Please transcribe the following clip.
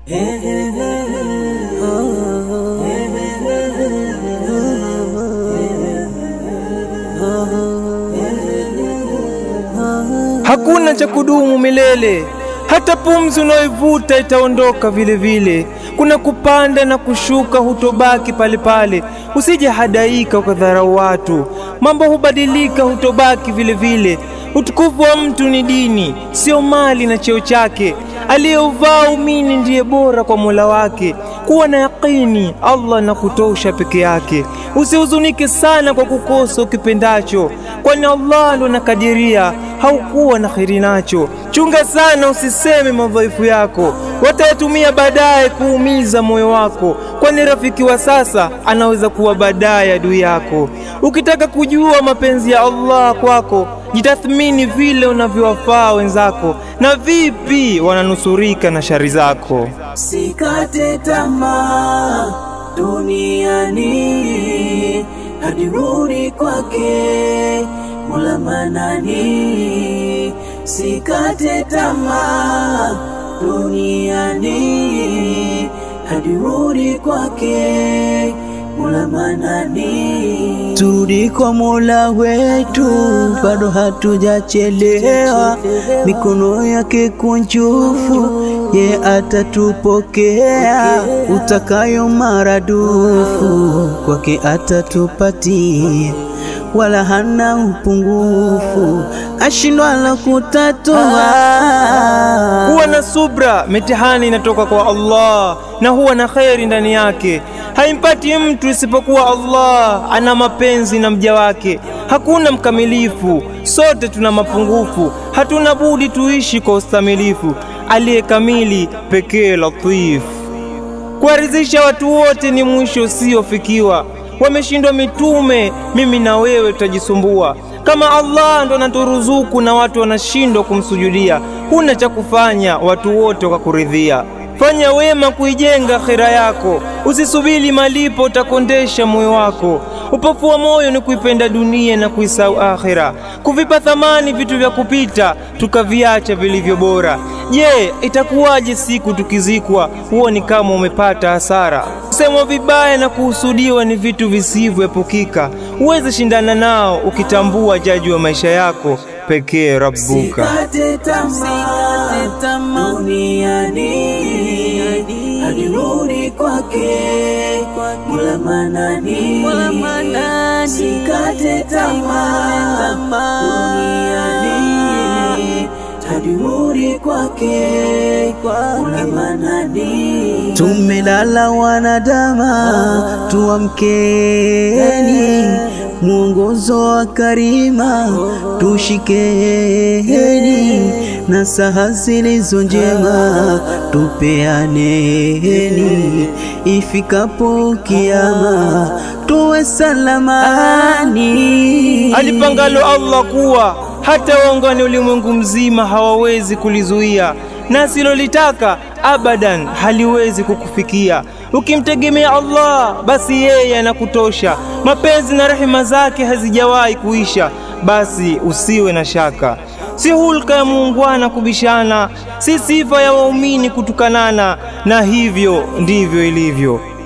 Hakuna cha kudumu milele, hata pumzi unayoivuta itaondoka vile vile. Kuna kupanda na kushuka, hutobaki pale pale. Usije hadaika ukadharau watu, mambo hubadilika, hutobaki vile vile. Utukufu wa mtu ni dini, sio mali na cheo chake. Aliyeuvaa umini ndiye bora kwa Mola wake. Kuwa na yakini, Allah na kutosha peke yake. Usihuzunike sana kwa kukosa ukipendacho, kwani Allah ndo nakadiria haukuwa na kheri nacho. Chunga sana usiseme madhaifu yako, watayatumia baadaye kuumiza moyo wako, kwani rafiki wa sasa anaweza kuwa baadaye adui yako. Ukitaka kujua mapenzi ya Allah kwako, jitathmini vile unavyowafaa wenzako na vipi wananusurika na shari zako. Sikate tamaa duniani hadi rudi kwake Mola Manani. Sikate tamaa duniani hadi rudi kwake Mola Manani. Turudi kwa Mola wetu, bado hatujachelewa. Mikono yake kunjufu, ye atatupokea. Utakayo maradufu, kwake atatupatia wala hana upungufu, ashindwala kutatua. Kuwa na subra, mitihani inatoka kwa Allah na huwa na kheri ndani yake. Haimpati mtu isipokuwa Allah ana mapenzi na mja wake. Hakuna mkamilifu, sote tuna mapungufu, hatuna budi tuishi kwa ustamilifu. Aliye kamili pekee Latif. Kuwaridhisha watu wote ni mwisho usiofikiwa. Wameshindwa mitume, mimi na wewe tutajisumbua. Kama Allah ndo anaturuzuku na watu wanashindwa kumsujudia, huna cha kufanya, watu wote wakakuridhia. Fanya wema kuijenga akhira yako, usisubiri malipo, utakondesha moyo wako. Upofu wa moyo ni kuipenda dunia na kuisahau akhira, kuvipa thamani vitu vya kupita, tukaviacha vilivyo bora. Je, itakuwaje siku tukizikwa? Huo ni kama umepata hasara. Kusemwa vibaya na kuhusudiwa ni vitu visivyoepukika. Huwezi shindana nao ukitambua jaji wa maisha yako pekee Rabbuka. Sikate tamaa duniani hadi rudi kwake Mola Manani. Sikate tamaa duniani hadi rudi kwake Mola Manani. Tumelala wanadama, tuamkeni mwongozo wa karima tushikeni, na saha zilizo njema tupeaneni, ifikapo kiama tuwe salamani. Alipangalo Allah kuwa hata waungane ulimwengu mzima hawawezi kulizuia, na asilolitaka abadan haliwezi kukufikia. Ukimtegemea Allah, basi yeye anakutosha. Mapenzi na rehema zake hazijawahi kuisha, basi usiwe na shaka. Si hulka ya muungwana kubishana, si sifa ya waumini kutukanana, na hivyo ndivyo ilivyo.